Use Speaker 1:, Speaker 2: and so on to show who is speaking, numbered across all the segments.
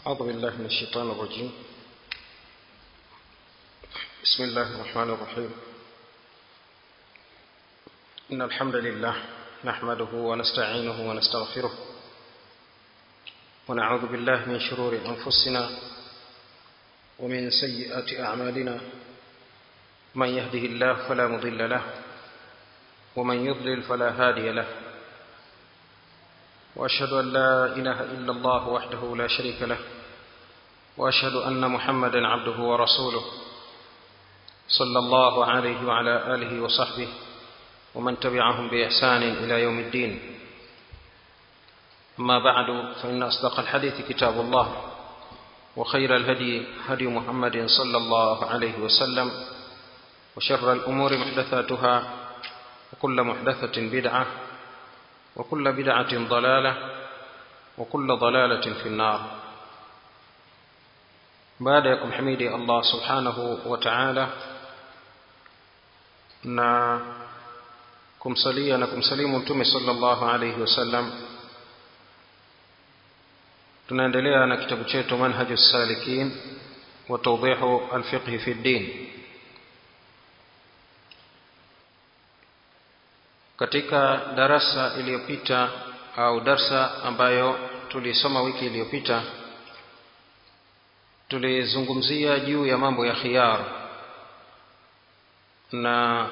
Speaker 1: أعوذ بالله من الشيطان الرجيم بسم الله الرحمن الرحيم إن الحمد لله نحمده ونستعينه ونستغفره ونعوذ بالله من شرور أنفسنا ومن سيئات أعمالنا من يهده الله فلا مضل له ومن يضلل فلا هادي له واشهد ان لا اله الا الله وحده لا شريك له واشهد ان محمدا عبده ورسوله صلى الله عليه وعلى اله وصحبه ومن تبعهم باحسان الى يوم الدين اما بعد فان اصدق الحديث كتاب الله وخير الهدي هدي محمد صلى الله عليه وسلم وشر الامور محدثاتها وكل محدثه بدعه وكل بدعة ضلالة وكل ضلالة في النار baada ya kumhimidi allah subhanahu wa taala na kumsalia na kumsalimu mtume salllahu alaihi wasallam tunaendelea na kitabu chetu manhaju salikin wa tawdihu alfiqhi fi ddin katika darasa iliyopita au darsa ambayo tulisoma wiki iliyopita tulizungumzia juu ya mambo ya khiyar na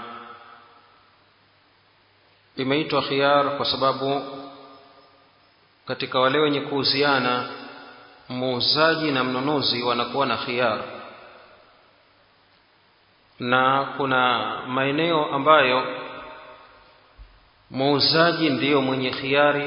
Speaker 1: imeitwa khiyar kwa sababu katika wale wenye kuuziana muuzaji na mnunuzi wanakuwa na khiyar na kuna maeneo ambayo muuzaji ndiyo mwenye khiari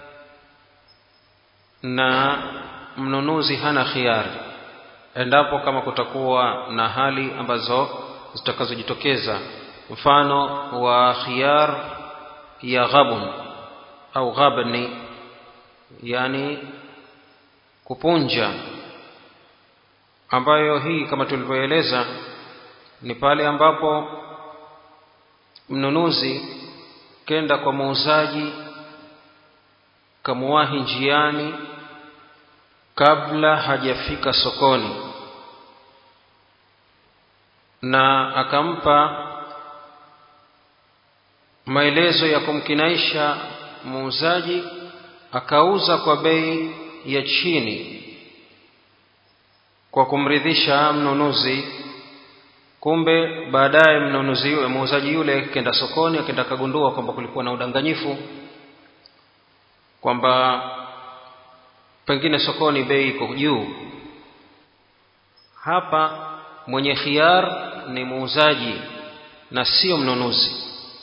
Speaker 1: na mnunuzi hana khiari endapo kama kutakuwa na hali ambazo zitakazojitokeza mfano wa khiyar ya ghabun au ghabni yani kupunja ambayo hii kama tulivyoeleza ni pale ambapo mnunuzi kenda kwa muuzaji kamuwahi njiani kabla hajafika sokoni na akampa maelezo ya kumkinaisha muuzaji akauza kwa bei ya chini kwa kumridhisha mnunuzi kumbe baadaye mnunuzi yule muuzaji yule kenda sokoni akenda kagundua kwamba kulikuwa na udanganyifu kwamba pengine sokoni bei iko juu hapa mwenye khiar ni muuzaji na sio mnunuzi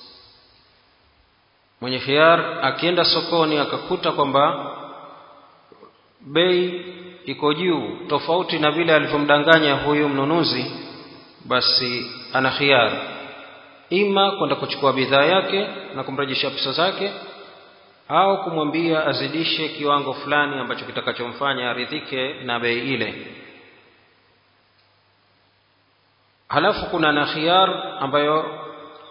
Speaker 1: mwenye khiar akienda sokoni akakuta kwamba bei iko juu tofauti na vile alivyomdanganya huyu mnunuzi basi ana khiari ima kwenda kuchukua bidhaa yake na kumrejesha pesa zake au kumwambia azidishe kiwango fulani ambacho kitakachomfanya aridhike na bei ile halafu kuna na khiyar ambayo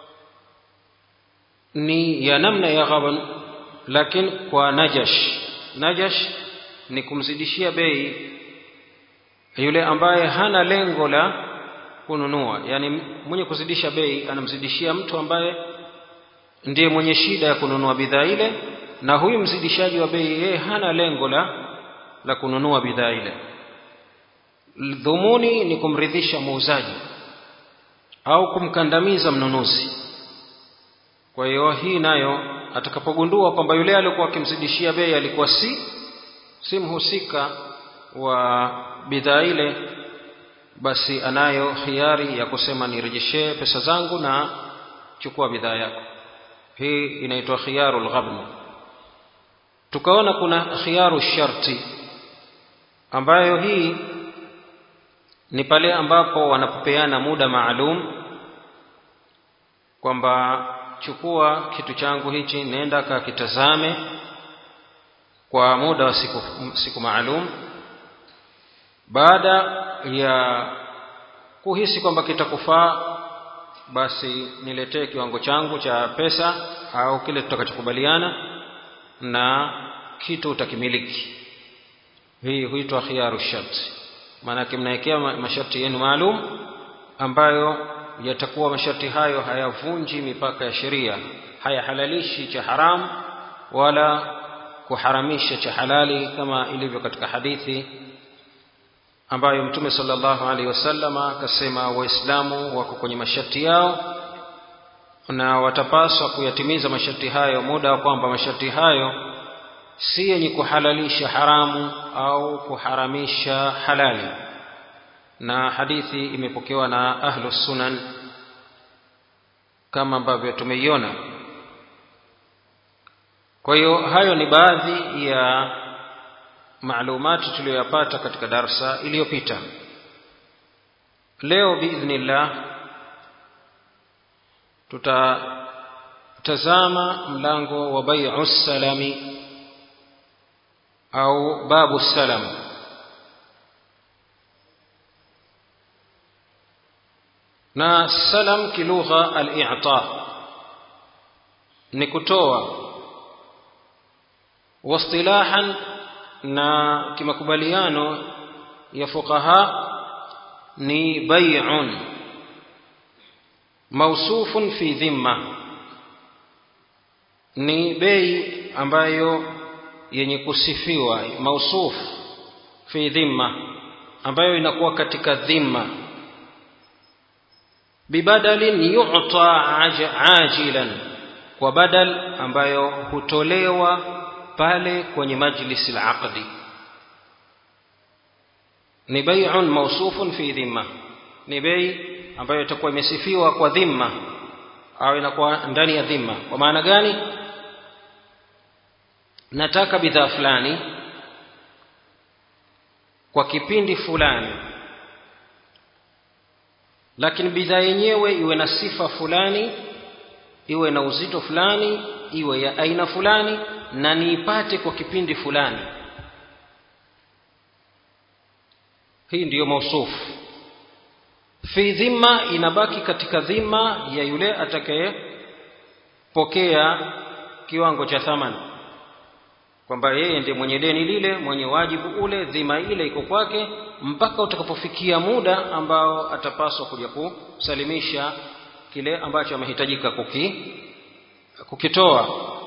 Speaker 1: ni ya namna ya ghaban lakini kwa najash najash ni kumzidishia bei yule ambaye hana lengo la kununua yani mwenye kuzidisha bei anamzidishia mtu ambaye ndiye mwenye shida ya kununua bidhaa ile na huyu mzidishaji wa bei yeye hana lengo la la kununua bidhaa ile dhumuni ni kumridhisha muuzaji au kumkandamiza mnunuzi kwa hiyo hii nayo atakapogundua kwamba yule alikuwa akimzidishia bei alikuwa si si mhusika wa bidhaa ile basi anayo hiari ya kusema nirejeshee pesa zangu na chukua bidhaa yako hii inaitwa khiyarul ghabn tukaona kuna khiyaru sharti ambayo hii ni pale ambapo wanapopeana muda maalum kwamba chukua kitu changu hichi nenda kakitazame kwa muda wa siku, siku maalum baada ya kuhisi kwamba kitakufaa basi niletee kiwango changu cha pesa au kile tutakachokubaliana na kitu utakimiliki hii huitwa khiyaru sharti maanake mnaekea masharti yenu maalum ambayo yatakuwa masharti hayo hayavunji mipaka ya sheria hayahalalishi cha haramu wala kuharamisha cha halali kama ilivyo katika hadithi ambayo mtume sallallahu alaihi wasallam akasema waislamu wako kwenye masharti yao na watapaswa kuyatimiza masharti hayo muda wa kwamba masharti hayo si yenye kuhalalisha haramu au kuharamisha halali na hadithi imepokewa na ahlu sunan kama ambavyo tumeiona kwa hiyo hayo ni baadhi ya maalumati tuliyoyapata katika darsa iliyopita leo biidhnillah tutatazama mlango wa bai'u salami au babu salam na salam kilugha al-i'ta ni kutoa واصطلاحا na kimakubaliano ya fuqaha ni bai'un mausufun fi dhimma ni bei ambayo yenye kusifiwa mausuf fi dhimma ambayo inakuwa katika dhimma bibadalin yu'ta ajilan kwa badal ambayo hutolewa pale kwenye majlisi al-aqdi ni bai'un mawsufun fi dhimma ni bei ambayo itakuwa imesifiwa kwa dhimma au inakuwa ndani ya dhimma kwa maana gani nataka bidhaa fulani kwa kipindi fulani lakini bidhaa yenyewe iwe na sifa fulani iwe na uzito fulani iwe ya aina fulani na niipate kwa kipindi fulani hii ndiyo mausufu fi dhimma inabaki katika dhima ya yule atakayepokea kiwango cha thamani kwamba yeye ndiye mwenye deni lile mwenye wajibu ule dhima ile iko kwake mpaka utakapofikia muda ambao atapaswa kuja kusalimisha kile ambacho amehitajika kuki, kukitoa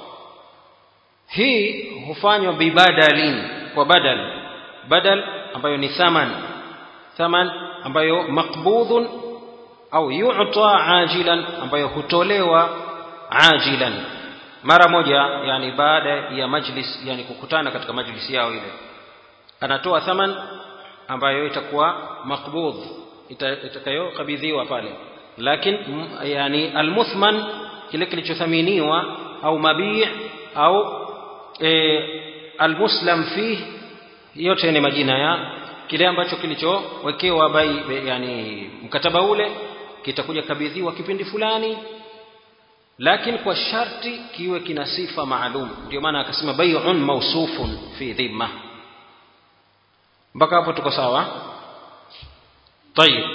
Speaker 1: hii hufanywa bibadalin kwa badal badal ambayo ni thaman thaman ambayo maqbudhun au yu'ta ajilan ambayo hutolewa ajilan mara moja yani baada ya majlis yani kukutana katika majlis yao ile anatoa thaman ambayo itakuwa maqbudh itakayokabidhiwa pale lakini yani almuthman kile kilichothaminiwa au mabii au e, almuslam fih yote ni majina ya kile ambacho kilichowekewa bai yani mkataba ule kitakuja kabidhiwa kipindi fulani lakini kwa sharti kiwe kina sifa maalum ndio maana akasema bai'un mawsufun fi dhimma mpaka hapo tuko sawa طيب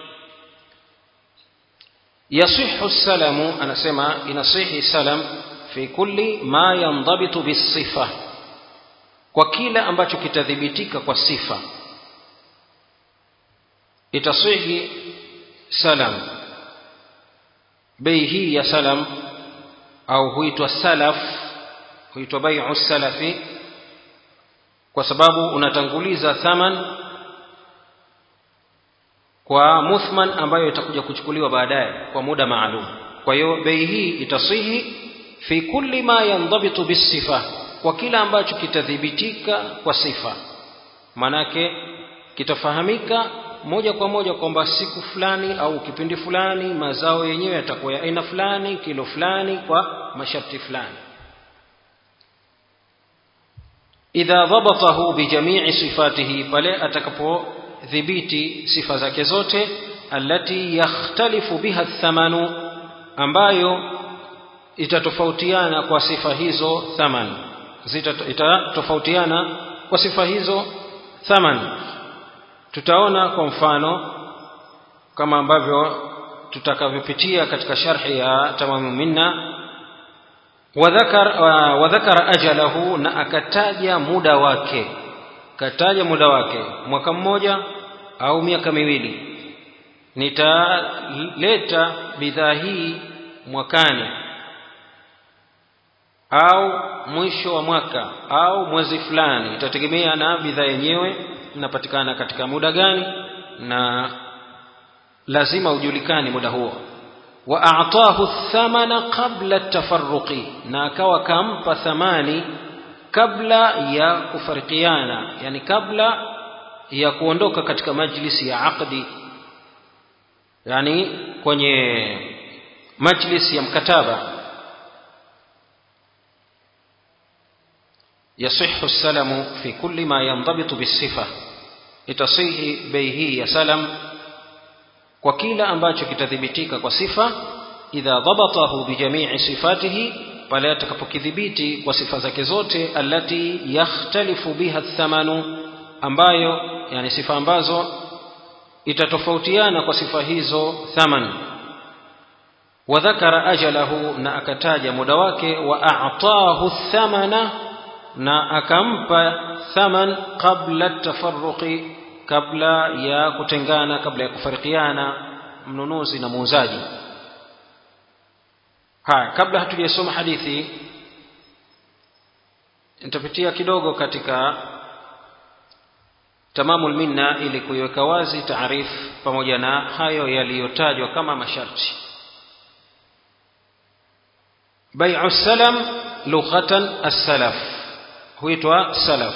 Speaker 1: يصح السلم anasema inasihi salam fi kulli ma yandabitu bisifa kwa kila ambacho kitadhibitika kwa sifa itasihi salam bei hii ya salam au huitwa salaf huitwa bai'u salafi kwa sababu unatanguliza thaman kwa muthman ambayo itakuja kuchukuliwa baadaye kwa muda maalum kwa hiyo bei hii itasihi fi kulli ma yandhabitu bisifa kwa kila ambacho kitadhibitika kwa sifa manake kitafahamika moja kwa moja kwamba siku fulani au kipindi fulani mazao yenyewe yatakuwa ya aina fulani kilo fulani kwa masharti fulani idha dhabatahu bijamii sifatihi pale atakapodhibiti sifa zake zote allati yakhtalifu biha thamanu ambayo itatofautiana kwa sifa hizo thaman itatofautiana kwa sifa hizo thaman tutaona kwa mfano kama ambavyo tutakavyopitia katika sharhi ya tamamu minna wadhakara wadhakara ajalahu na akataja muda wake kataja muda wake mwaka mmoja au miaka miwili nitaleta bidhaa hii mwakani au mwisho wa mwaka au mwezi fulani itategemea na bidhaa yenyewe inapatikana katika muda gani na lazima ujulikane muda huo wa a'tahu thamana qabla tafarruqi na akawa kampa thamani kabla ya kufarikiana yani kabla ya kuondoka katika majlisi ya aqdi yani kwenye majlisi ya mkataba يصح السلم في كل ما ينضبط بالصفة itasih bei hii ya salam kwa kila ambacho kitathibitika kwa sifa idha dhabatahu bijamii sifatihi pale atakapokidhibiti kwa sifa zake zote allati yakhtalifu biha thamanu ambayo yani sifa ambazo itatofautiana kwa sifa hizo thaman wadhakara ajalahu na akataja muda wake wa a'tahu thamana na akampa thaman qabla tafarruqi kabla ya kutengana kabla ya kufarikiana mnunuzi na muuzaji haya kabla hatujasoma hadithi nitapitia kidogo katika tamamul minna ili kuiweka wazi taarif pamoja na hayo yaliyotajwa kama masharti bai'u salam lughatan as-salaf huitwa salaf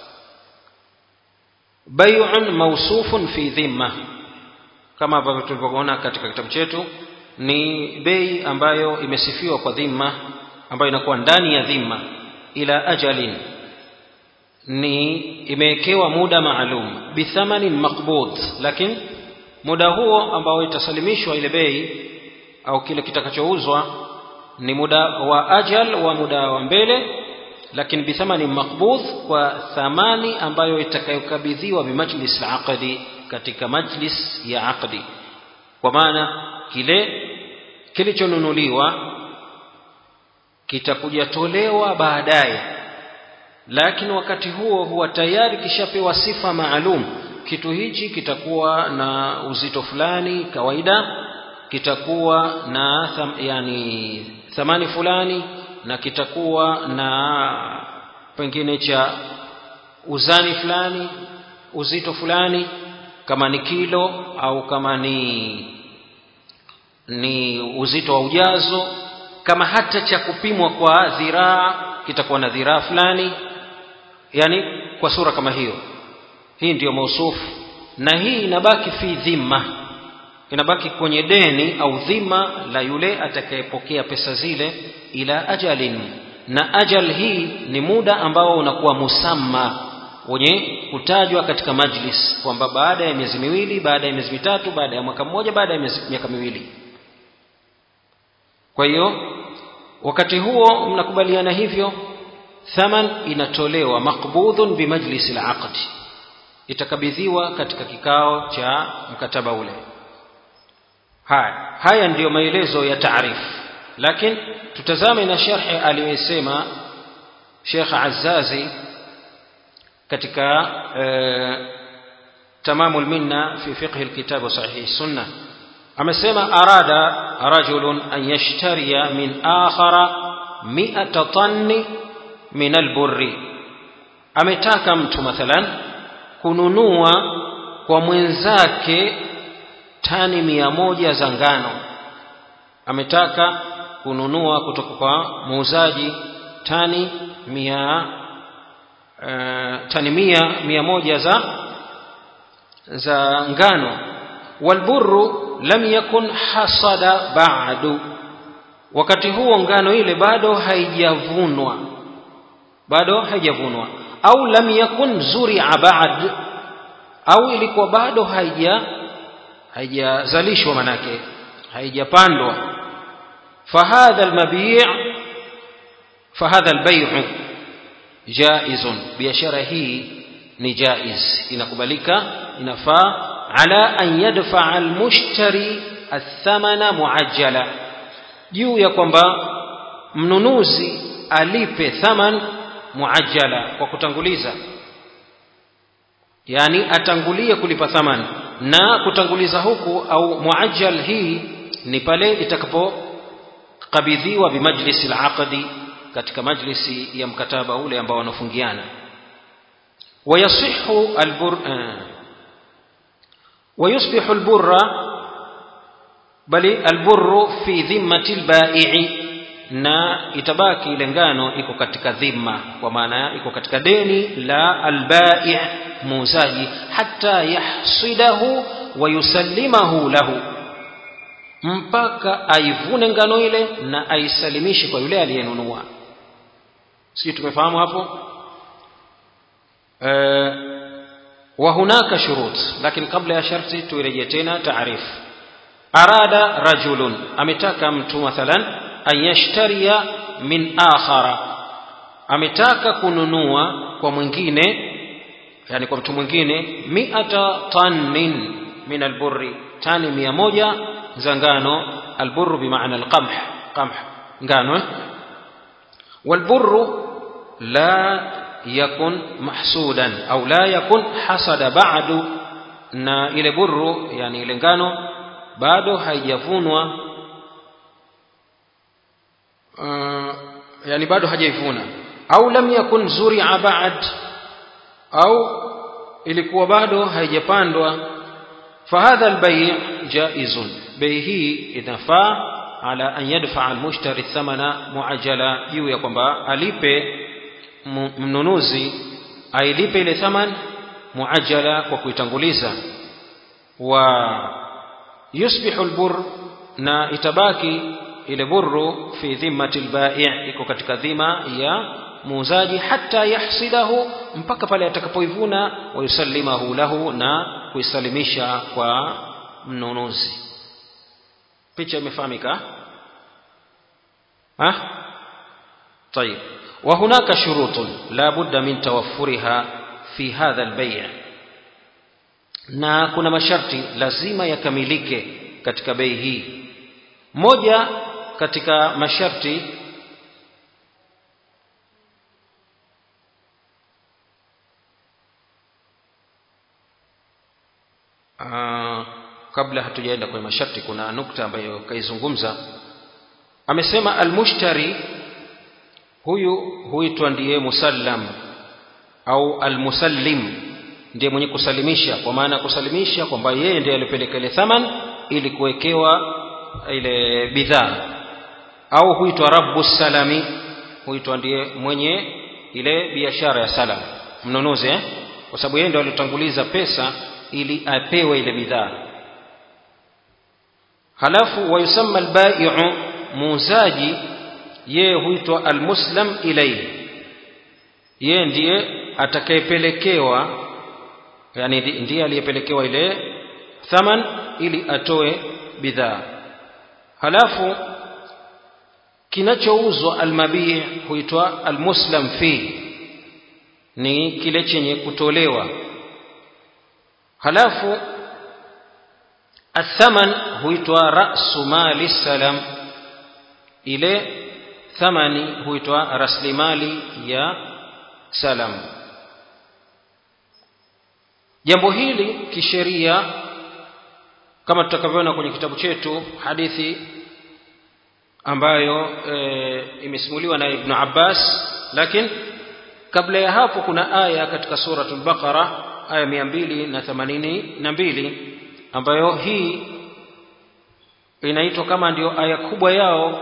Speaker 1: bai'un mawsufun fi dhimma kama ambavyo tulivyoona katika kitabu chetu ni bei ambayo imesifiwa kwa dhimma ambayo inakuwa ndani ya dhimma ila ajalin ni imewekewa muda maalum bithamanin maqbud lakini muda huo ambao itasalimishwa ile bei au kile kitakachouzwa ni muda wa ajal wa muda wa mbele lakini bithamani maqbudh kwa thamani ambayo itakayokabidhiwa bimajlis al-aqdi katika majlis ya aqdi kwa maana kile kilichonunuliwa kitakuja tolewa baadaye lakini wakati huo huwa tayari kishapewa sifa maalum kitu hichi kitakuwa na uzito fulani kawaida kitakuwa na tham, yani thamani fulani na kitakuwa na pengine cha uzani fulani uzito fulani kama ni kilo au kama ni ni uzito wa ujazo kama hata cha kupimwa kwa dhiraa kitakuwa na dhiraa fulani yani kwa sura kama hiyo hii ndiyo mausufu na hii inabaki fi dhimma inabaki kwenye deni au dhima la yule atakayepokea pesa zile ila ajalin na ajal hii ni muda ambao unakuwa musamma wenye kutajwa katika majlis kwamba baada ya miezi miwili baada ya miezi mitatu baada ya mwaka mmoja baada ya miaka miwili kwa hiyo wakati huo mnakubaliana hivyo thaman inatolewa maqbudhun bimajlisi alaqd itakabidhiwa katika kikao cha mkataba ule haya haya ndiyo maelezo ya taarifu lakini tutazame na sharhi aliyosema Sheikh Azzazi katika e, tamamul minna fi fiqh alkitab wa sahih sunna amesema arada rajulun an yashtariya min akhara mi'ata tanni min alburri ametaka mtu mathalan kununua kwa mwenzake tani mia moja za ngano ametaka kununua kutoka kwa muuzaji tani mia uh, tani mia mia moja za za ngano walburru lam yakun hasada ba'du wakati huo ngano ile bado haijavunwa bado haijavunwa au lam yakun zuri'a ba'd au ilikuwa bado haija haijazalishwa manake haijapandwa fahadha almabi' fahadha albay'u jaizun biashara hii ni jaiz inakubalika inafaa ala an yadfa'a almushtari athamana muajjala juu ya kwamba mnunuzi alipe thaman muajjala kwa kutanguliza yani atangulie kulipa thamani na kutanguliza huku au muajjal hii ni pale itakapokabidhiwa bimajlisi alaqdi katika majlisi ya mkataba ule ambao wanafungiana wayasihu albur ويصبح البر بل البر في ذمة البائع na itabaki ile ngano iko katika dhima kwa maana iko katika deni la albai' muuzaji hata yahsidahu wa yusallimahu lahu mpaka aivune ngano ile na aisalimishe kwa yule aliyenunua sijui tumefahamu hapo e, wa hunaka shurut lakini kabla ya sharti tuirejee tena taarifu arada rajulun ametaka mtu mathalan an yashtariya min akhara ametaka kununua kwa mwingine yani kwa mtu mwingine miata tannin min alburri tani mia moja za ngano alburru bimaana alqamh qamh ngano eh? walburru la yakun mahsudan au la yakun hasada ba'du na ile burru yani ile ngano bado haijavunwa uh, yani bado hajaivuna au lam yakun zuri'a ba'd au ilikuwa bado haijapandwa fahadha albay' jaizun bei hii inafaa ala an yadfa almushtari thamana muajjala juu ya kwamba alipe mnunuzi ailipe ile thaman muajjala kwa kuitanguliza wa yusbihu albur na itabaki ile burru fi dhimmati albai' iko katika dhima ya muuzaji hata yahsidahu mpaka pale atakapoivuna wa yusallimahu lahu na kuisalimisha kwa mnunuzi picha imefahamika ha طيب وهناك شروط لا بد من توفرها في هذا البيع na kuna masharti lazima yakamilike katika bei hii moja katika masharti uh, kabla hatujaenda kwenye masharti kuna nukta ambayo kaizungumza amesema almushtari huyu huitwa ndiye musallam au almusallim ndiye mwenye kusalimisha kwa maana kusalimisha kwamba yeye ndiye alipeleka ile thaman ili kuwekewa ile bidhaa au huitwa rabbu salami huitwa ndiye mwenye ile biashara ya salam mnunuzi eh? kwa sababu yeye ndiye alitanguliza pesa ili apewe ile bidhaa halafu wayusamma albai'u muuzaji yeye huitwa almuslam ilayhi yeye ndiye atakayepelekewa yani ndiye aliyepelekewa ile thaman ili atoe bidhaa halafu kinachouzwa almabii huitwa almuslam fi ni kile chenye kutolewa halafu athaman huitwa rasu mali salam ile thamani huitwa rasilimali ya salam jambo hili kisheria kama tutakavyoona kwenye kitabu chetu hadithi ambayo e, imesimuliwa na ibnu abbas lakini kabla ya hapo kuna aya katika suratul baqara aya mia mbili na themanini na mbili ambayo hii inaitwa kama ndio aya kubwa yao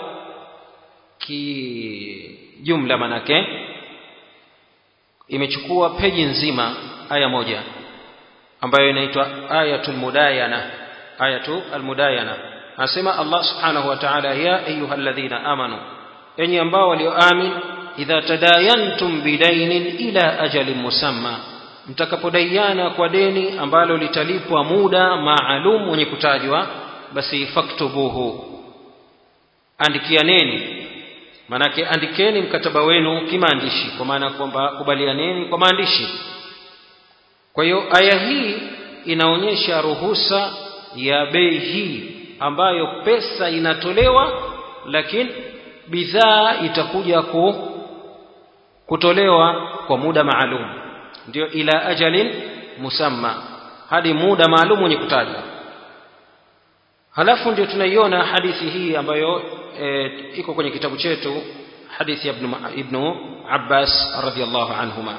Speaker 1: kijumla manake imechukua peji nzima aya moja ambayo inaitwa ayatul mudayana ayatu almudayana anasema Allah subhanahu wa ta'ala ya ayyuhalladhina amanu enyi ambao walioamin idha tadayantum bidainin ila ajalin musamma mtakapodaiana kwa deni ambalo litalipwa muda maalum wenye kutajwa basi faktubuhu andikianeni manake andikeni mkataba wenu kimaandishi kwa maana kwamba kubalianeni kwa maandishi kwa hiyo aya hii inaonyesha ruhusa ya bei hii ambayo pesa inatolewa lakini bidhaa itakuja ku, kutolewa kwa muda maalum ndio ila ajalin musamma hadi muda maalum wenye kutajwa halafu ndio tunaiona hadithi hii ambayo e, iko kwenye kitabu chetu hadithi ya ibnu abbas radiallahu anhuma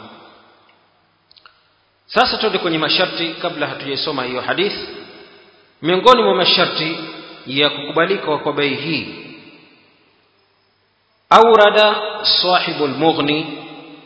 Speaker 1: sasa tuende kwenye masharti kabla hatujaisoma hiyo hadithi miongoni mwa masharti ya kukubalika kwa bei hii aurada sahibu lmughni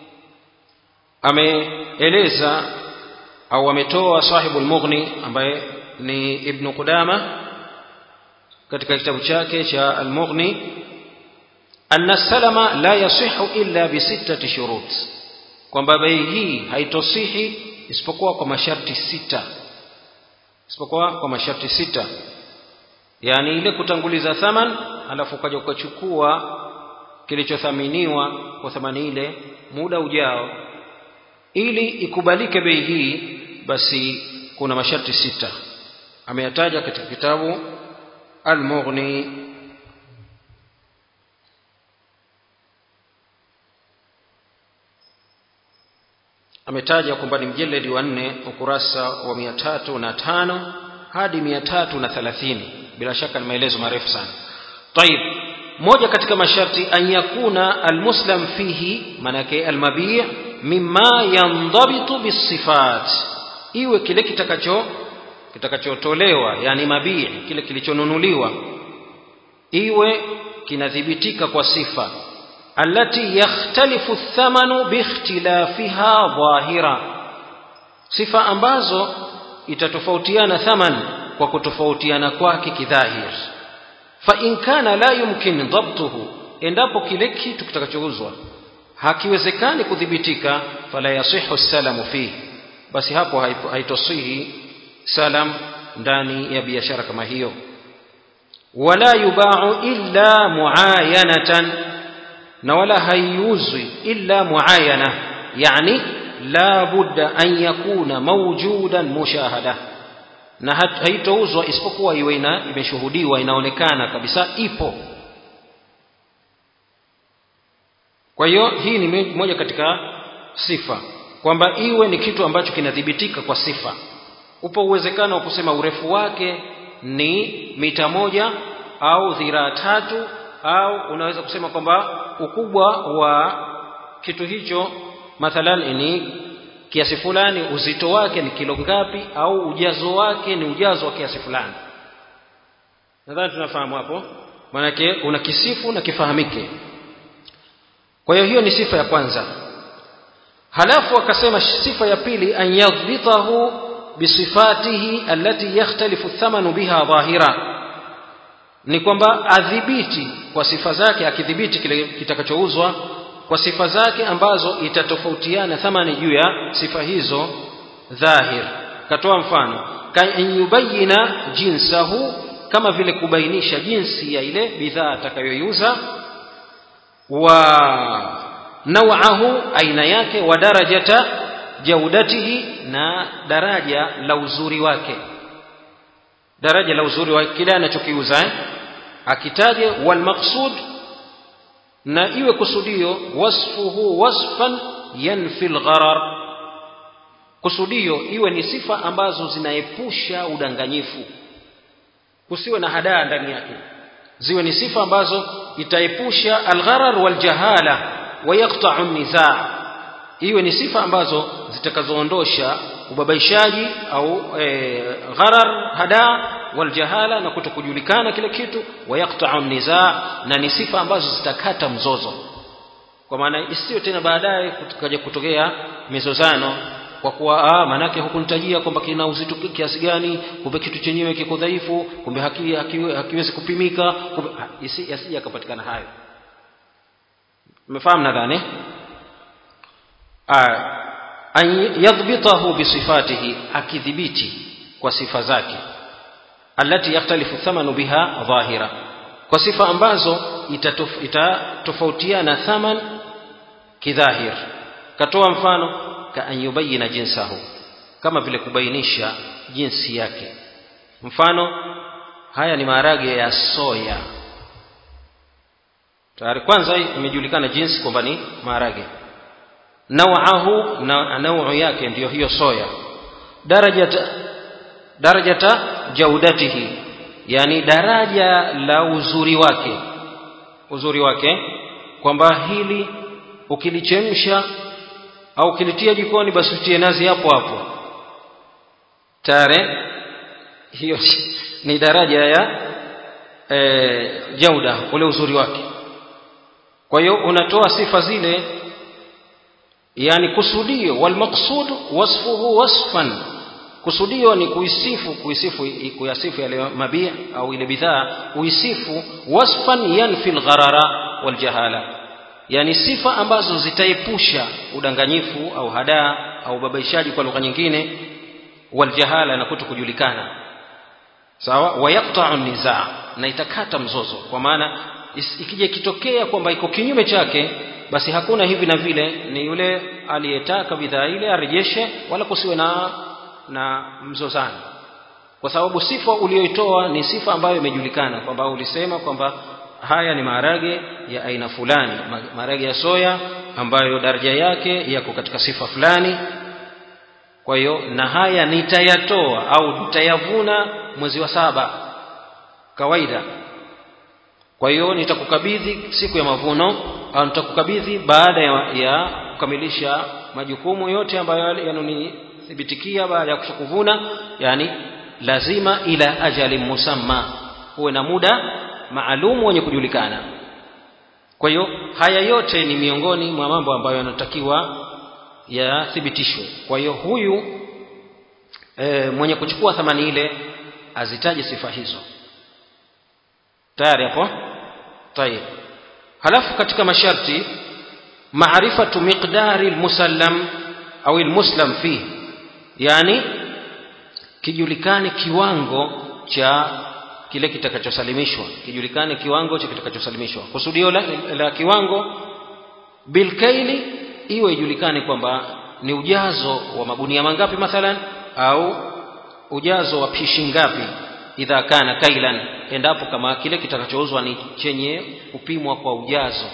Speaker 1: ameeleza au ametoa sahibu lmughni ambaye ni ibnu qudama katika kitabu chake cha almughni anna salama la yasihu illa bisittati shurut kwamba bei hii haitosihi isipokuwa kwa masharti sita isipokuwa kwa masharti sita yaani ile kutanguliza thaman alafu ukaja ukachukua kilichothaminiwa kwa thamani ile muda ujao ili ikubalike bei hii basi kuna masharti sita ameyataja katika kitabu almughni ametaja kwamba ni mjeledi wa nne ukurasa wa mia tatu na tano hadi mia tatu na thelathini bila shaka ni maelezo marefu sana tayib moja katika masharti an yakuna almuslam fihi manake almabii mima yandhabitu bisifat iwe kile kitakacho kitakachotolewa yani mabii kile kilichonunuliwa iwe kinathibitika kwa sifa التي يختلف الثمن باختلافها ظاهرا sifa ambazo itatofautiana thaman kwa kutofautiana kwake kidhahir fa in kana la yumkin dhabtuhu endapo kile kitu kitakachouzwa hakiwezekani kudhibitika fala yasihu salamu fihi basi hapo haitosihi salam ndani ya biashara kama hiyo wala yubau illa muayanatan na wala haiuzwi illa muayana yani la budda an yakuna mawjudan mushahada na haitouzwa isipokuwa iwe ina imeshuhudiwa inaonekana kabisa ipo kwa hiyo hii ni moja katika sifa kwamba iwe ni kitu ambacho kinathibitika kwa sifa upo uwezekano wa kusema urefu wake ni mita moja au dhiraa tatu au unaweza kusema kwamba ukubwa wa kitu hicho mathalan ni kiasi fulani uzito wake ni kilo ngapi au ujazo wake ni ujazo wa kiasi fulani nadhani tunafahamu hapo maanake una kisifu na kifahamike kwa hiyo hiyo ni sifa ya kwanza halafu akasema sifa ya pili an yadhbitahu bisifatihi allati yakhtalifu thamanu biha dhahira ni kwamba adhibiti kwa sifa zake akidhibiti kile kitakachouzwa kwa sifa zake ambazo itatofautiana thamani juu ya sifa hizo dhahir katoa mfano kan yubayina jinsahu kama vile kubainisha jinsi ya ile bidhaa atakayoiuza wa nawahu aina yake wa darajata jaudatihi na daraja la uzuri wake daraja la uzuri wa kile anachokiuza eh? akitaje walmaqsud na iwe kusudio wasfuhu wasfan yanfi lgharar kusudio iwe ni sifa ambazo zinaepusha udanganyifu kusiwe na hadaa ndani yake ziwe ni sifa ambazo itaepusha algharar waljahala wayaktau nizaa iwe ni sifa ambazo zitakazoondosha ubabaishaji au e, gharar hada waljahala na kutokujulikana kile kitu wayaktau nizaa na ni sifa ambazo zitakata mzozo kwa maana isiyo tena baadaye kukaja kutokea mizozano kwa kuwa ah, manake hukunitajia kwamba kina uzito kiasi gani kumbe kitu chenyewe kiko dhaifu kumbe haki, haki, hakiwezi kupimika kumbe yasije yakapatikana hayo umefahamu nadhani an yadhbitahu bisifatihi akidhibiti kwa sifa zake allati yakhtalifu thamanu biha dhahira kwa sifa ambazo itatofautiana thaman kidhahir katoa mfano ka an yubayina jinsahu kama vile kubainisha jinsi yake mfano haya ni maharage ya soya tayari kwanza imejulikana jinsi kwamba ni maharage nawahu na nauu yake ndiyo hiyo soya darajata darajata jaudatihi yani daraja la uzuri wake uzuri wake kwamba hili ukilichemsha au ukilitia jikoni basi utie nazi hapo hapo tare hiyo ni daraja ya e, jauda ule uzuri wake kwa hiyo unatoa sifa zile yani kusudio walmaqsud wasfuhu wasfan kusudio ni kuisifu kuisifu kuyasifu yale mabia au ile bidhaa uisifu wasfan yanfi lgharara waljahala yani sifa ambazo zitaepusha udanganyifu au hadaa au babaishaji kwa lugha nyingine waljahala na kuto kujulikana sawa wayaktau nizaa na itakata mzozo kwa maana ikija ikitokea kwamba iko kinyume chake basi hakuna hivi na vile ni yule aliyetaka bidhaa ile arejeshe wala kusiwe na na mzozano kwa sababu sifa uliyoitoa ni sifa ambayo imejulikana kwamba ulisema kwamba haya ni maharage ya aina fulani maharage ya soya ambayo daraja yake yako katika sifa fulani kwa hiyo na haya nitayatoa au nitayavuna mwezi wa saba kawaida kwa hiyo nitakukabidhi siku ya mavuno au nitakukabidhi baada ya, ya kukamilisha majukumu yote ambayo yanonithibitikia baada ya kushakuvuna yani lazima ila ajali musamma uwe na muda maalum wenye kujulikana kwa hiyo haya yote ni miongoni mwa mambo ambayo yanatakiwa yathibitishwe kwa hiyo huyu e, mwenye kuchukua thamani ile azitaje sifa hizo tayari hapo tayib halafu katika masharti maarifatu miqdari almusallam au almuslam fihi yani kijulikane kiwango cha kile kitakachosalimishwa kijulikane kiwango cha kitakachosalimishwa kusudio la, la kiwango bilkaili iwe ijulikane kwamba ni ujazo wa magunia mangapi mathalan au ujazo wa pishi ngapi idha kana kailan endapo kama kile kitakachouzwa ni chenye kupimwa kwa ujazo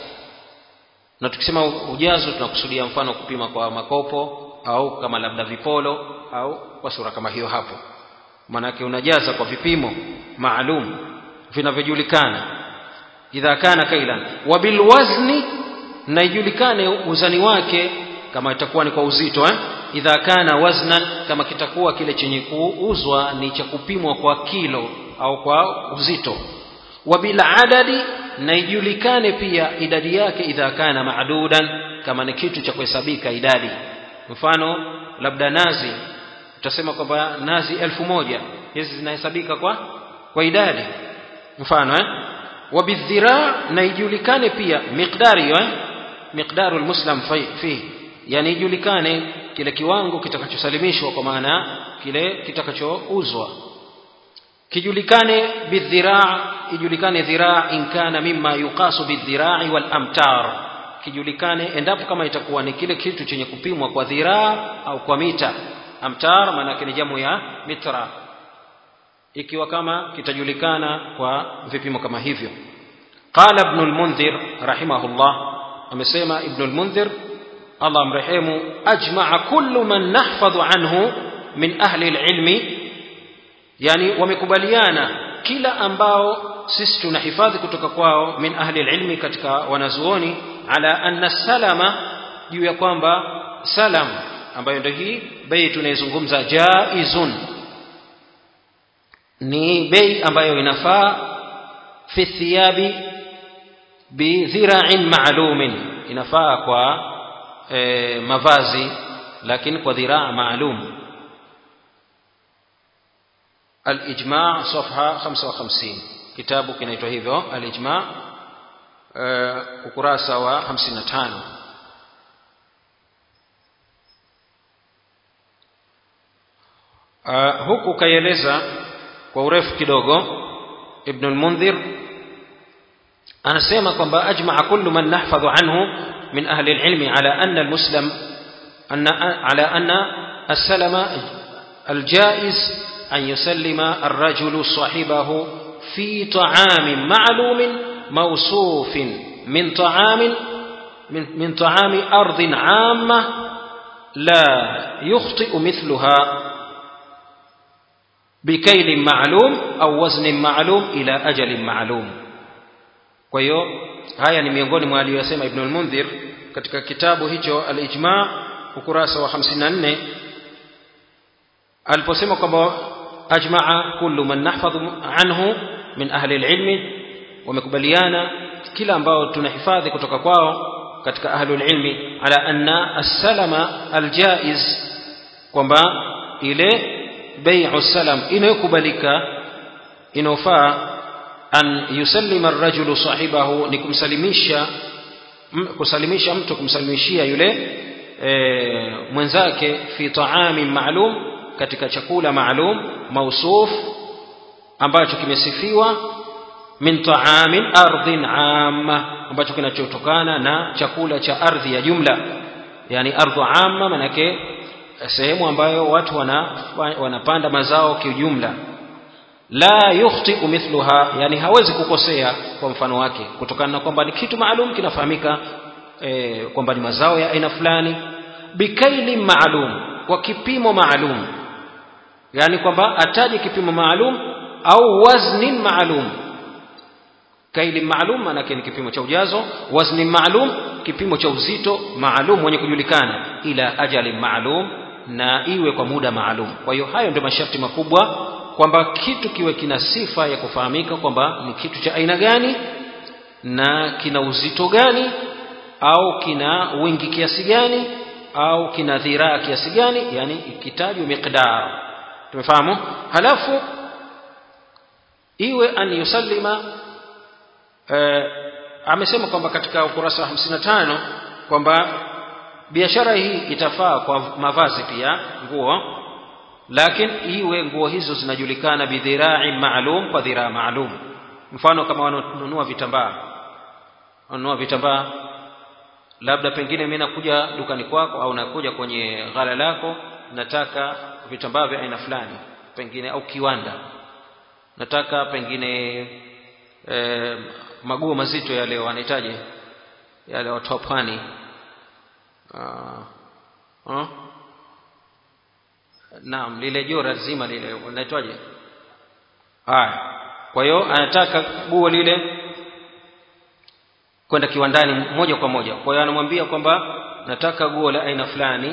Speaker 1: na tukisema ujazo tunakusudia mfano kupima kwa makopo au kama labda vipolo au kwa sura kama hiyo hapo maanake unajaza kwa vipimo maalum vinavyojulikana idha kana kailan wa bilwazni na ijulikane uzani wake kama itakuwa ni kwa uzito eh? idha kana waznan kama kitakuwa kile chenye kuuzwa ni cha kupimwa kwa kilo au kwa uzito wa biladadi na ijulikane pia idadi yake idha kana madudan kama ni kitu cha kuhesabika idadi mfano labda nazi utasema kwamba nazi elfu moja hizi zinahesabika kwa kwa idadi mfano eh? wa bidhira na ijulikane pia miqdari hiyo eh? miqdaru almuslim fihi yani ijulikane kile kiwango kitakachosalimishwa kwa maana kile kitakachouzwa kijulikane bidhiraa ijulikane dhiraa in kana mimma yuqasu bidhirai wal amtar kijulikane endapo kama itakuwa ni kile kitu chenye kupimwa kwa dhiraa au kwa mita amtar maana ni jamu ya mitra ikiwa kama kitajulikana kwa vipimo kama hivyo qala ibn al-mundhir rahimahullah amesema ibn al-mundhir Allah amrehemu ajmaa kullu man nahfadhu anhu min ahli al-ilmi yani wamekubaliana kila ambao sisi tunahifadhi kutoka kwao min ahli al-ilmi katika wanazuoni ala anna salama juu ya kwamba salam ambayo ndio hii bei tunayezungumza jaizun ni bei ambayo inafaa fi thiyabi bidhira'in ma'lumin inafaa kwa e, mavazi lakini kwa dhiraa maalum al-ijma' safha 55 kitabu kinaitwa hivyo al-ijma' e, ukurasa wa 55 Uh, huku kaieleza kwa urefu kidogo ibn al-mundhir anasema kwamba ajmaa kullu man nahfadhu anhu min ahli al-ilmi ala anna al-muslim anna ala anna as-salama al-jaiz an yusallima ar-rajulu sahibahu fi ta'amin ma'lumin mawsufin min ta'amin min min ta'ami ardin 'amma la yukhti'u mithluha bikailin maalum au waznin maalum ila ajalin maalum kwa hiyo haya ni miongoni mwa aliyosema ibn al-mundhir katika kitabu hicho al-ijma ukurasa wa 54 aliposema kwamba ajmaa kullu man nahfadhu anhu min ahli al-ilmi wamekubaliana kila ambao tunahifadhi kutoka kwao katika ahlul ilmi ala anna as-salama al-jaiz kwamba ile bai'u salam inayokubalika inofaa an yusallima ar-rajulu sahibahu ni kumsalimisha kusalimisha mtu kumsalimishia yule e, mwenzake fi ta'amin ma'lum katika chakula maalum mausuf ambacho kimesifiwa min ta'amin ardhin amma ambacho kinachotokana na chakula cha ardhi ya jumla yani ardhu amma manake sehemu ambayo watu wana, wanapanda mazao kiujumla la yukhti'u mithluha yani hawezi kukosea kwa mfano wake kutokana na kwamba ni kitu maalum kinafahamika e, kwamba ni mazao ya aina fulani bikaili maalum kwa kipimo maalum yani kwamba ataje kipimo maalum au waznin maalum kaili maalum maanake ni kipimo cha ujazo wazni maalum kipimo cha uzito maalum mwenye kujulikana ila ajali maalum na iwe kwa muda maalum kwa hiyo hayo ndio masharti makubwa kwamba kitu kiwe kina sifa ya kufahamika kwamba ni kitu cha aina gani na kina uzito gani au kina wingi kiasi gani au kina dhiraa kiasi gani yani ikitajwa miqdar tumefahamu halafu iwe an yusallima eh, amesema kwamba katika ukurasa wa 55 kwamba biashara hii itafaa kwa mavazi pia nguo lakini iwe nguo hizo zinajulikana bidhirai maalum kwa dhiraa maalum mfano kama wananunua vitambaa wanunua vitambaa labda pengine mimi nakuja dukani kwako au nakuja kwenye ghala lako nataka vitambaa vya aina fulani pengine au kiwanda nataka pengine e, maguo mazito yale wanahitaji yale watu wa pwani uh, uh? naam lile jora zima lile unaitwaje haya kwa hiyo anataka guo lile kwenda kiwandani moja kwa moja kwa hiyo anamwambia kwamba nataka guo la aina fulani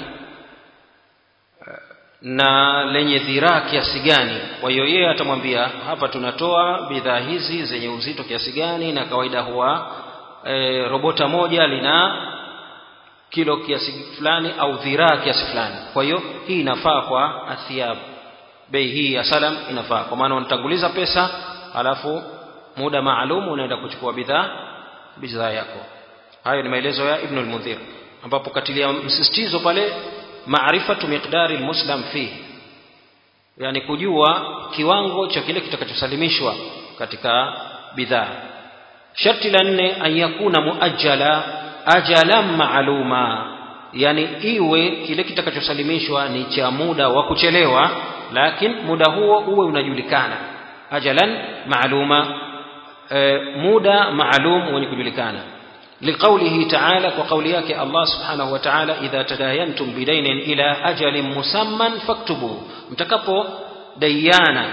Speaker 1: na lenye dhiraa kiasi gani kwa hiyo yeye atamwambia hapa tunatoa bidhaa hizi zenye uzito kiasi gani na kawaida huwa e, robota moja lina kilo kiasi fulani au dhiraa kiasi fulani kwa hiyo hii inafaa kwa athiab bei hii ya salam inafaa kwa maana unatanguliza pesa alafu muda maalum unaenda kuchukua bidhaa bidhaa yako hayo ni maelezo ya ibn al-mundhir ambapo katilia msisitizo pale maarifatu miqdari almuslim fihi yani kujua kiwango cha kile kitakachosalimishwa katika bidhaa sharti la nne an yakuna muajjala ajalan maaluma yani iwe kile kitakachosalimishwa ni cha muda wa kuchelewa lakini muda huo uwe unajulikana ajalan maaluma e, muda maalum wenye kujulikana لقوله تعالى وقول yake Allah subhanahu wa ta'ala idha tadayantum bidainin ila ajalin musamman faktubu mtakapo dayana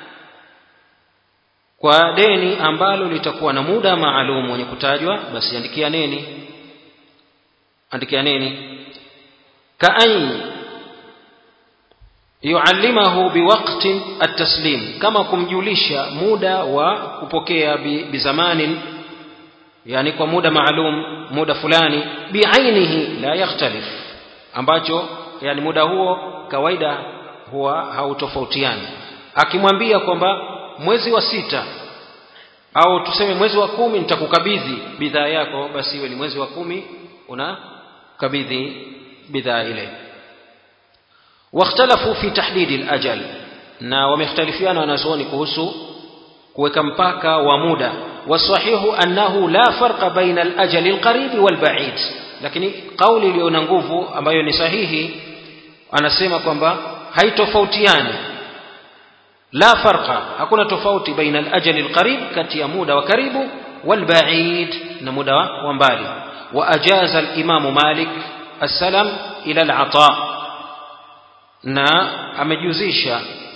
Speaker 1: kwa deni ambalo litakuwa na muda maalum wenye kutajwa basi andikia nini andikia nini kaan yuallimahu biwaqtin at-taslim kama kumjulisha muda wa kupokea bizamanin yani kwa muda maalum muda fulani biainihi la yakhtalif ambacho yani muda huo kawaida huwa hautofautiani akimwambia kwamba mwezi wa sita au tuseme mwezi wa kumi nitakukabidhi bidhaa yako basi iwe ni mwezi wa kumi unakabidhi bidhaa ile wakhtalafu fi tahdidi alajal na wamekhtalifiana wanazuoni kuhusu kuweka mpaka wa muda wasahihu annahu la farqa baina alajali alqarib walba'id lakini kauli iliyo na nguvu ambayo ni sahihi anasema kwamba haitofautiani la farqa hakuna tofauti baina alajali alqarib kati ya muda wa karibu walba'id na muda wa mbali wa ajaza alimamu malik السلام إلى العطاء na amejuzisha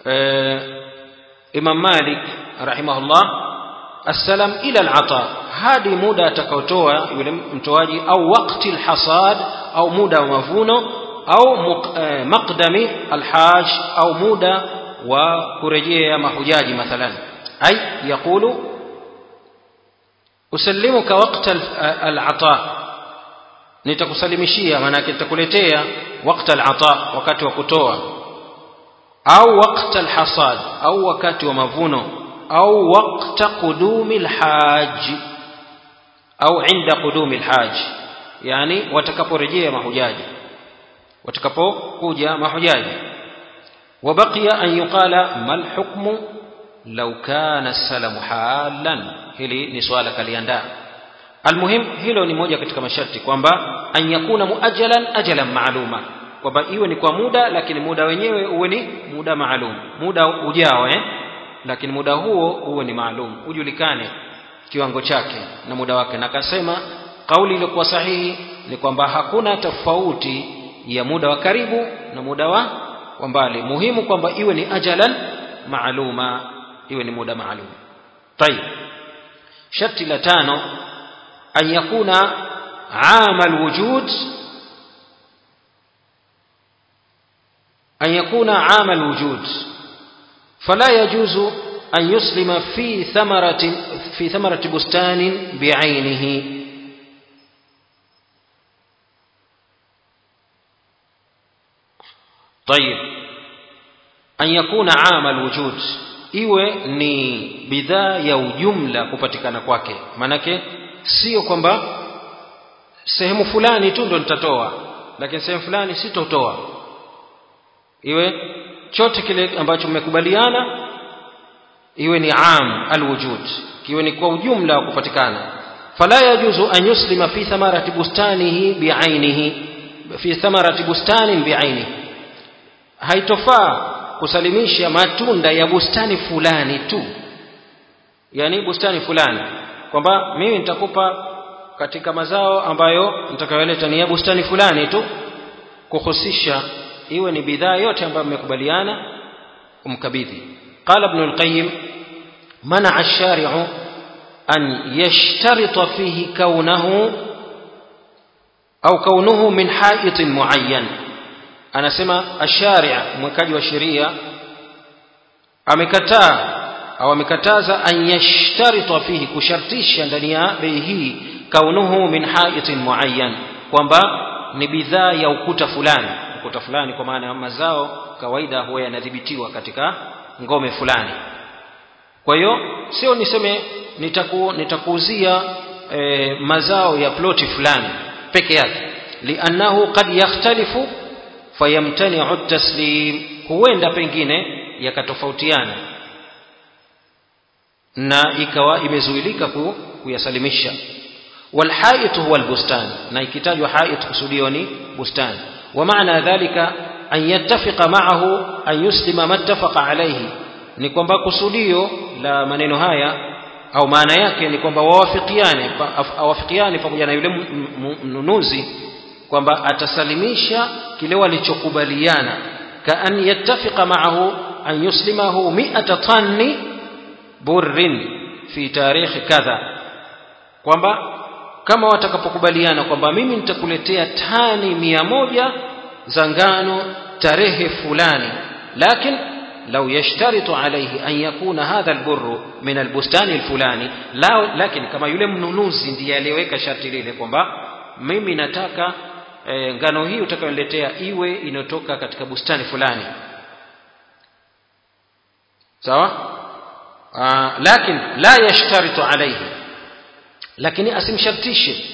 Speaker 1: eh, Imam Malik rahimahullah assalam ila al-ata hadi muda atakaotoa yule mtoaji au wakati al-hasad au muda wa mavuno au eh, maqdami al-haj au muda wa kurejea mahujaji mathalan ay yaqulu usallimuka waqta al-ata nitakusalimishia maana yake nitakuletea waqta al-ata wakati wa kutoa au waqta al-hasad au wakati wa mavuno au waqta qudumi al-haj au inda qudumi al-haj yani watakaporejea mahujaji watakapokuja mahujaji وبقي أن يقال ما الحكم لو كان السلم حالا hili ni swala kaliandaa almuhim hilo ni moja katika masharti kwamba an yakuna muajalan ajalan maaluma kwamba iwe ni kwa muda lakini muda wenyewe uwe ni muda maalum muda ujao eh lakini muda huo uwe ni maalum ujulikane kiwango chake na muda wake na akasema kauli iliyokuwa sahihi ni kwamba hakuna tofauti ya muda wa karibu na muda wa wa mbali muhimu kwamba iwe ni ajalan maaluma iwe ni muda maalum طيب sharti la tano an yakuna ama alwujud an yakuna ama alwujud فلا يجوز أن يسلم في ثمرة في ثمرة بستان بعينه طيب أن يكون عام الوجود iwe ni bidhaa ya ujumla kupatikana kwake maanake sio kwamba sehemu fulani tu ndo nitatoa lakini sehemu fulani sitotoa iwe chote kile ambacho mmekubaliana iwe ni am alwujud kiwe ni kwa ujumla wa kupatikana fala yajuzu an yuslima fi thamarati bustanihi biainihi fi thamarati bustanin biainihi haitofaa kusalimisha matunda ya bustani fulani tu yani bustani fulani kwamba mimi nitakupa katika mazao ambayo nitakayoleta ni ya bustani fulani tu kuhusisha iwe ni bidhaa yote ambayo mmekubaliana umkabidhi qala ibn al-qayyim منع الشارع أن يشترط فيه كونه أو كونه من حائط معين anasema asharia mwekaji wa sheria amekataa au amekataza an yashtarita fihi kushartisha ndani ya bei hii kaunuhu min haitin muayyan kwamba ni bidhaa ya ukuta fulani ukuta fulani kwa maana mazao kawaida huwa yanadhibitiwa katika ngome fulani kwa hiyo sio niseme nitaku, nitakuuzia e, mazao ya ploti fulani peke yake liannahu qad yakhtalifu fayamtaniu taslim huenda pengine yakatofautiana na ikawa imezuilika ku, kuyasalimisha walhait huwa albustan na ikitajwa hait kusudio ni bustani ومعنى ذلك أن يتفق معه أن يسلم ما اتفق عليه ni kwamba kusudio la maneno haya au maana yake ni kwamba wawafikiane awafikiane pamoja na yule mnunuzi kwamba atasalimisha kile walichokubaliana kaan yattafiqa maahu an yuslimahu mi'ata tanni burrin fi tarikhi kadha kwamba kama watakapokubaliana kwamba mimi nitakuletea tani mia moja za ngano tarehe fulani lakini لو يشترط عليه أن يكون هذا البر من البستان الفلاني لا لكن كما yule mnunuzi ndiye aliyeweka sharti lile kwamba mimi nataka e, ngano hii utakayoniletea iwe inayotoka katika bustani fulani sawa lakini la yashtaritu alayhi lakini asimshartishe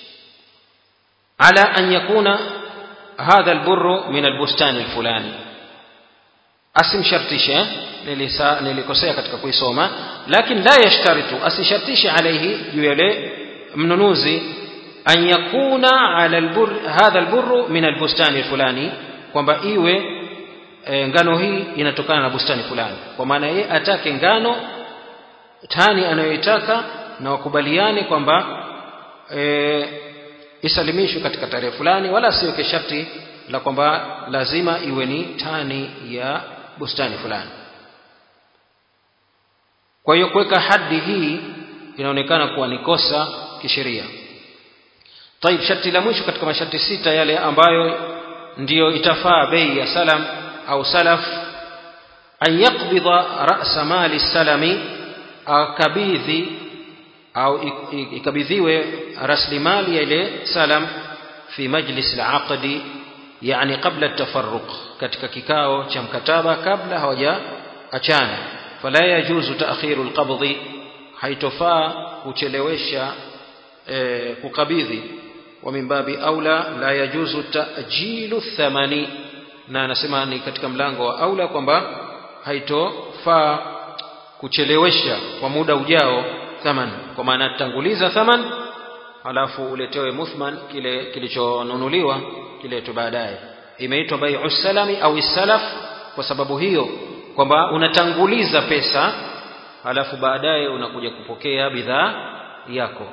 Speaker 1: ala an yakuna hadha alburru min albustani alfulani asimshartishe nilikosea katika kuisoma lakini la yashtaritu asishartishe alayhi juu yale mnunuzi an yakuna ala albur hadha albur min albustani fulani kwamba iwe e, ngano hii inatokana na bustani fulani kwa maana yeye atake ngano tani anayoitaka na wakubaliane kwamba e, isalimishwe katika tarehe fulani wala siweke sharti la kwamba lazima iwe ni tani ya bustani fulani kwa hiyo kuweka hadi hii inaonekana kuwa ni kosa kisheria طيب sharti la mwisho katika masharti sita yale ambayo ndiyo itafaa bei ya salam au salaf an yaqbida ra'sa mali salami akabidhi au ikabidhiwe rasilimali ya ile salam fi majlis al-aqdi yani qabla at-tafarruq katika kikao cha mkataba kabla hawajaachana fala yajuzu ta'khiru al-qabdi haitofaa kuchelewesha eh, kukabidhi wa min babi aula la yajuzu ta'jilu thamani na anasema ni katika mlango wa aula kwamba haitofaa kuchelewesha kwa muda ujao thaman kwa maana tanguliza thaman halafu uletewe muthman kile kilichonunuliwa kiletwe baadaye imeitwa bai'u salami au salaf kwa sababu hiyo kwamba unatanguliza pesa halafu baadaye unakuja kupokea bidhaa yako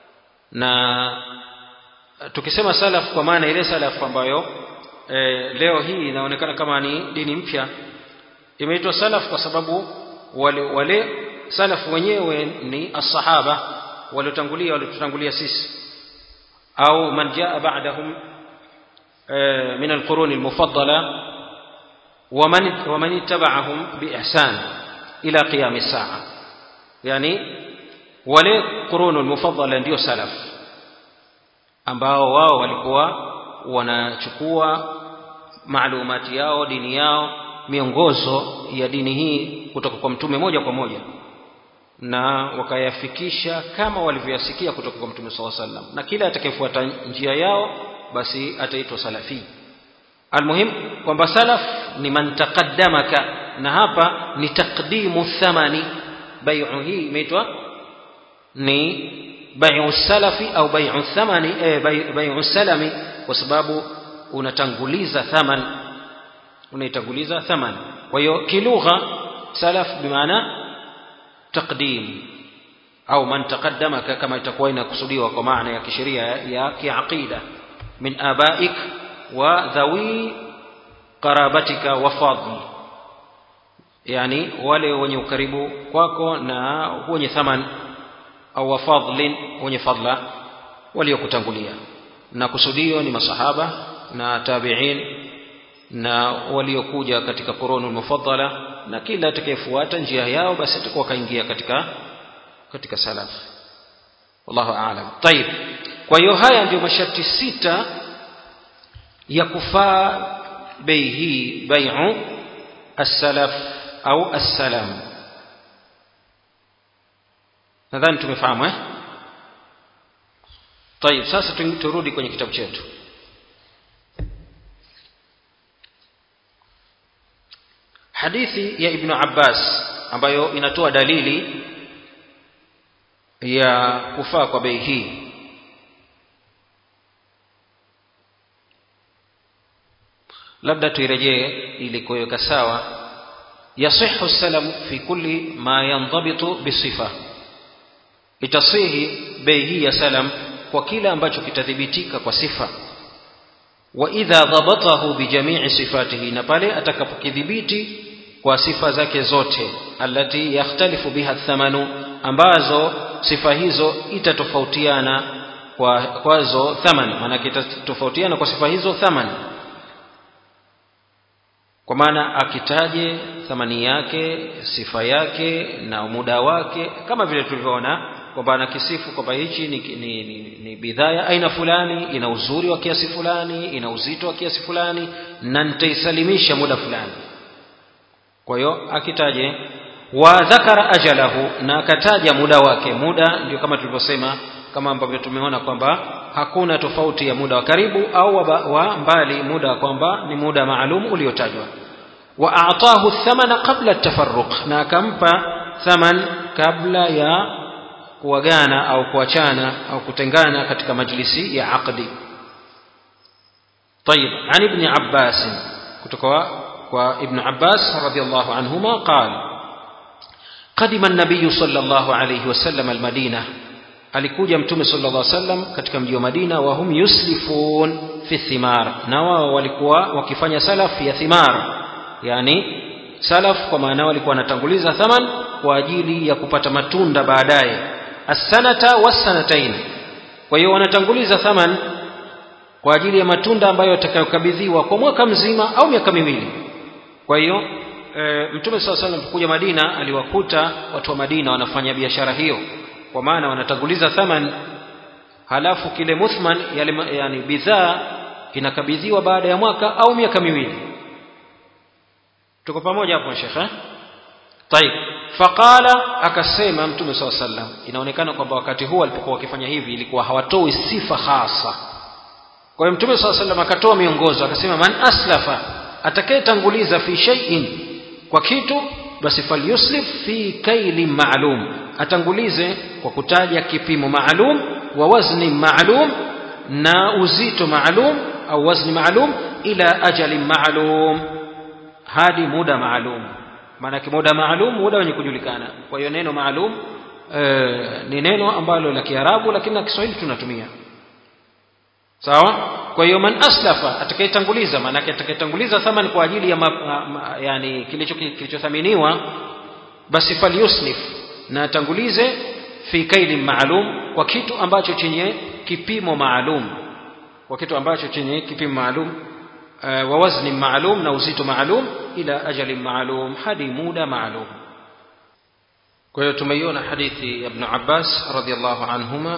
Speaker 1: na tukisema salaf kwa maana ile salaf ambayo e, leo hii inaonekana kama ni dini mpya imeitwa salaf kwa sababu wale, wale salaf wenyewe ni asahaba waliotangulia waliotutangulia sisi au man jaa ba'dahum e, min alquruni almufaddala ومن ومن اتبعهم بإحسان إلى قيام الساعة يعني wale qurunu almufaddala ndio salaf ambao wao walikuwa wanachukua maalumati yao dini yao miongozo ya dini hii kutoka kwa mtume moja kwa moja na wakayafikisha kama walivyoyasikia kutoka kwa mtume saa sallam na kila atakayefuata njia yao basi ataitwa salafi almuhim kwamba salaf ni man taqaddamaka na hapa ni taqdimu thamani bai'u hii imeitwa ni bai'u salafi au bai'u thamani eh, bai'u salami kwa sababu unatanguliza thaman unaitanguliza thaman kwa hiyo kilugha salaf bimaana taqdim au man taqaddamaka kama itakuwa inakusudiwa kwa maana ya kisheria ya kiaqida min abaik wa dhawi qarabatika wa fadl yani wale wenye ukaribu kwako na wenye thaman au wafadhlin wenye fadla waliokutangulia na kusudio ni masahaba na tabi'in na waliokuja katika qurunul mufaddala na kila atakayefuata njia yao basi atakuwa kaingia katika katika salaf wallahu aalam طيب kwa hiyo haya ndio masharti sita ya kufaa bei hii bai'u as-salaf au as-salam nadhani tumefahamu eh طيب sasa turudi kwenye kitabu chetu hadithi ya ibn Abbas ambayo inatoa dalili ya kufaa kwa bei hii labda tuirejee ili kuweka sawa yasihu salam fi kulli ma yandabitu bisifa itasihi bei hii ya salam kwa kile ambacho kitathibitika kwa sifa wa idha dhabatahu bijamii sifatihi na pale atakapokidhibiti kwa sifa zake zote allati yakhtalifu biha thamanu ambazo sifa hizo itatofautiana kwa kwazo thamani maana itatofautiana kwa sifa hizo thamani kwa maana akitaje thamani yake sifa yake na muda wake kama vile tulivyoona kwamba anakisifu kwamba hichi ni, ni, ni, ni bidhaa ya aina fulani ina uzuri wa kiasi fulani ina uzito wa kiasi fulani na nitaisalimisha muda fulani kwa hiyo akitaje wa dhakara ajalahu na akataja muda wake muda ndio kama tulivyosema kama ambavyo tumeona kwamba hakuna tofauti ya muda wa karibu au wa mbali muda kwamba ni muda maalum uliotajwa wa a'tahu thamana qabla at-tafarruq na akampa thaman kabla ya kuagana au kuachana au kutengana katika majlisi ya aqdi طيب عن ابن عباس kutoka وابن عباس رضي الله عنهما قال قدم النبي صلى الله عليه وسلم المدينة alikuja mtume sallallahu alaihi wasallam katika mji wa Madina wa hum yuslifun fi thimar na wao walikuwa wakifanya salaf ya thimar yani salaf kwa maana walikuwa wanatanguliza thaman kwa ajili ya kupata matunda baadaye assanata wassanatain kwa hiyo wanatanguliza thaman kwa ajili ya matunda ambayo yatakayokabidhiwa kwa mwaka mzima au miaka miwili kwa hiyo e, mtume saa salam kuja madina aliwakuta watu wa madina wanafanya biashara hiyo kwa maana wanatanguliza thaman halafu kile muthman yale, yani bidhaa inakabidhiwa baada ya mwaka au miaka miwili tuko pamoja hapo shekhe طيب faqala akasema mtume saa sallam inaonekana kwamba wakati huu alipokuwa wakifanya hivi ilikuwa hawatoi sifa hasa kwa hiyo mtume saa sallam akatoa miongozo akasema man aslafa atakayetanguliza fi shay'in kwa kitu basi falyuslif fi kaili maalum atangulize kwa kutaja kipimo maalum wa wazni maalum na uzito maalum au wazni maalum ila ajali maalum hadi muda maalum maanake muda maalum muda wenye kujulikana kwa hiyo neno maalum e, ni neno ambalo la kiarabu lakini na kiswahili tunatumia sawa kwa hiyo man aslafa atakayetanguliza maanake atakayetanguliza thamani kwa ajili ya ma, ma, yani kilicho kilichothaminiwa basi falyusnif na atangulize fi kaili maalum kwa kitu ambacho chenye kipimo maalum kwa kitu ambacho chenye kipimo maalum wa wazni maalum na uzito maalum ila ajali maalum hadi muda maalum kwa hiyo tumeiona hadithi ya ibn Abbas radhiallahu anhuma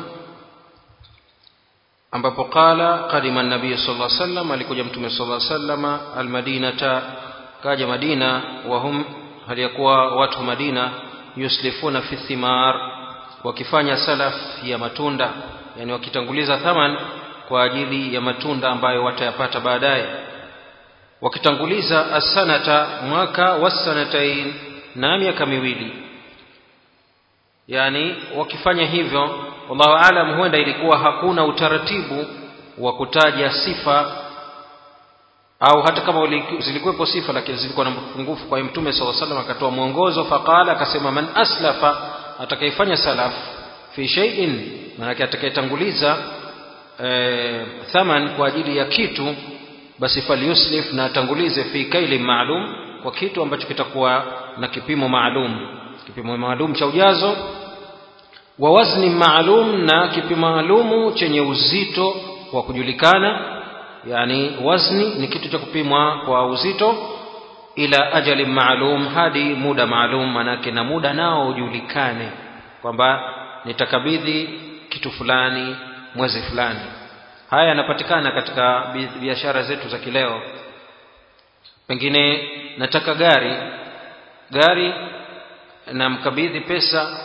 Speaker 1: ambapo qala qadima an-nabiy sallallahu alaihi wasallam alikuja mtume sallallahu alaihi wasallam almadinata kaja Madina wa hum hali ya kuwa watu wa Madina yuslifuna fi thimar wakifanya salaf ya matunda yani wakitanguliza thaman kwa ajili ya matunda ambayo watayapata baadaye wakitanguliza asanata mwaka wasanatain na miaka miwili yani wakifanya hivyo wallahu alam huenda ilikuwa hakuna utaratibu wa kutaja sifa au hata kama zilikuwepo sifa lakini zilikuwa na mapungufu kwa hiyo mtume saa salam akatoa mwongozo faqala akasema man aslafa atakayefanya salaf fi shay'in maanake atakayetanguliza e, thaman kwa ajili ya kitu basi falyuslif na atangulize fi kaili maalum kwa kitu ambacho kitakuwa na kipimo maalum kipimo maalum cha ujazo wa wazni maalum na kipimo maalumu chenye uzito wa kujulikana yani wazni ni kitu cha kupimwa kwa uzito ila ajali maalum hadi muda maalum manake na muda nao ujulikane kwamba nitakabidhi kitu fulani mwezi fulani haya yanapatikana katika biashara zetu za kileo pengine nataka gari gari namkabidhi pesa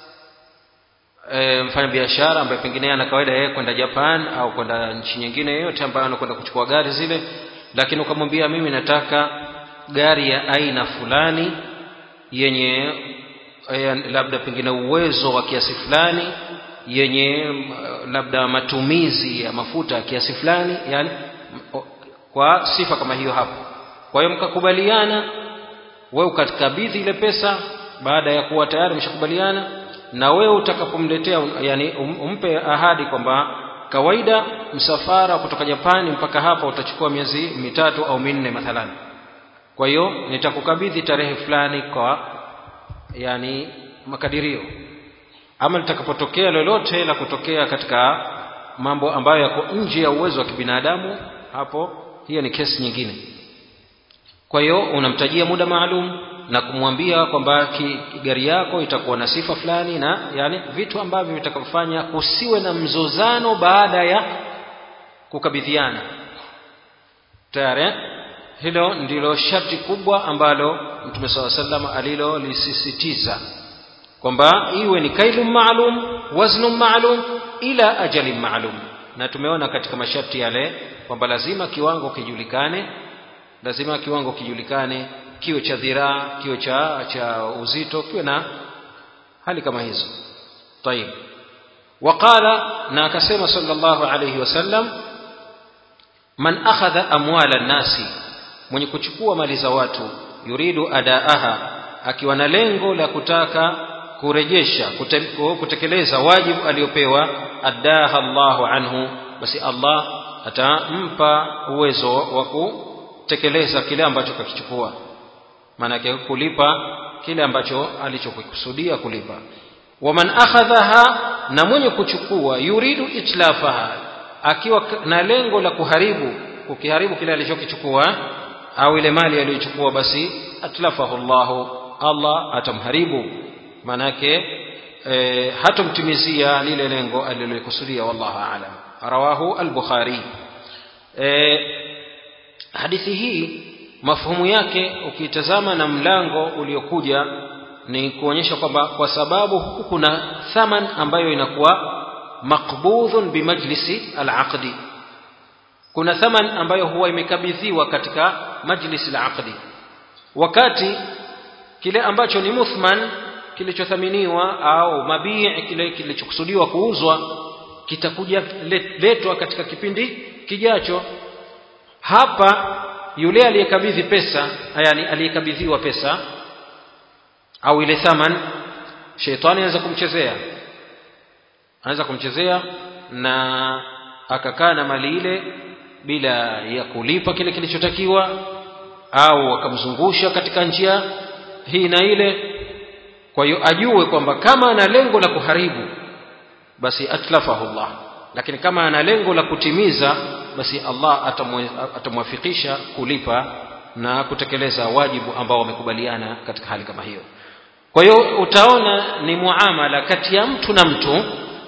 Speaker 1: e, mfanya biashara ambaye pengine ana kawaida yeye kwenda Japan au kwenda nchi nyingine yoyote ambayo anakwenda kuchukua gari zile lakini ukamwambia mimi nataka gari ya aina fulani yenye e, labda pengine uwezo wa kiasi fulani yenye labda matumizi ya mafuta ya kiasi fulani yani kwa sifa kama hiyo hapo kwa hiyo mkakubaliana wewe ukakabidhi ile pesa baada ya kuwa tayari mshakubaliana na wewe utakapomletea yani um, umpe ahadi kwamba kawaida msafara kutoka Japani mpaka hapa utachukua miezi mitatu au minne mathalan kwa hiyo nitakukabidhi tarehe fulani kwa yani makadirio ama litakapotokea lolote la kutokea katika mambo ambayo yako nje ya uwezo wa kibinadamu hapo hiyo ni kesi nyingine kwa hiyo unamtajia muda maalum na kumwambia kwamba gari yako itakuwa na sifa fulani na yani vitu ambavyo vitakafanya kusiwe na mzozano baada ya kukabidhiana tayari hilo ndilo sharti kubwa ambalo mtume saa salam alilolisisitiza kwamba iwe ni kailun maalum waznun maalum ila ajalin maalum na tumeona katika masharti yale kwamba lazima kiwango kijulikane lazima kiwango kijulikane kiwe cha dhiraa kiwe cha cha uzito kiwe na hali kama hizo طيب وقال na akasema sallallahu alayhi wasallam man akhadha amwala nasi mwenye kuchukua mali za watu yuridu adaaha akiwa na lengo la kutaka kurejesha kutekeleza wajibu aliyopewa addaha Allahu anhu basi Allah atampa uwezo wa kutekeleza kile ambacho kakichukua maanake kulipa kile ambacho alichokikusudia kulipa waman akhadhaha na mwenye kuchukua yuridu itlafaha akiwa na lengo la kuharibu kukiharibu kile alichokichukua au ile mali aliyochukua basi atlafahu llahu allah atamharibu maanake e, hatomtimizia lile lengo alilokusudia wallahu alam rawahu al-bukhari e, hadithi hii mafhumu yake ukitazama na mlango uliokuja ni kuonyesha kwamba kwa sababu huku kuna thaman ambayo inakuwa maqbudhun bimajlisi alaqdi kuna thaman ambayo huwa imekabidhiwa katika majlisi alaqdi wakati kile ambacho ni muthman kilichothaminiwa au mabii kile kilichokusudiwa kuuzwa kitakuja letwa katika kipindi kijacho hapa yule aliyekabidhi pesa yani aliyekabidhiwa pesa au ile thaman sheitani anaweza kumchezea anaweza kumchezea na akakaa na mali ile bila ya kulipa kile kilichotakiwa au akamzungusha katika njia hii na ile kwa hiyo ajue kwamba kama ana lengo la kuharibu basi atlafahu Allah lakini kama ana lengo la kutimiza basi Allah atamwafikisha kulipa na kutekeleza wajibu ambao wamekubaliana katika hali kama hiyo kwa hiyo utaona ni muamala kati ya mtu na mtu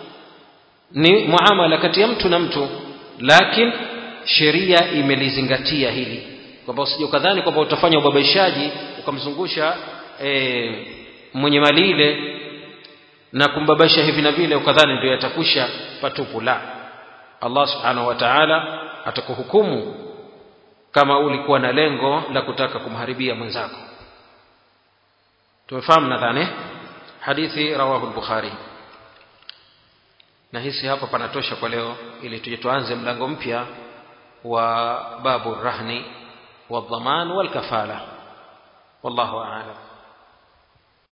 Speaker 1: ni muamala kati ya mtu na mtu lakini sheria imelizingatia hili kwamba usije ukadhani kwamba utafanya ubabaishaji ukamzungusha e, mwenye mali ile na kumbabaisha hivi na vile ukadhani ndio yatakusha patupu la Allah subhanahu wa ta'ala atakuhukumu kama ulikuwa na lengo la kutaka kumharibia mwenzako tumefahamu nadhani hadithi rawahu al-bukhari na hisi hapa panatosha kwa leo ili tuje tuanze mlango mpya wa babu rahni wa dhaman wal kafala wallahu a'lam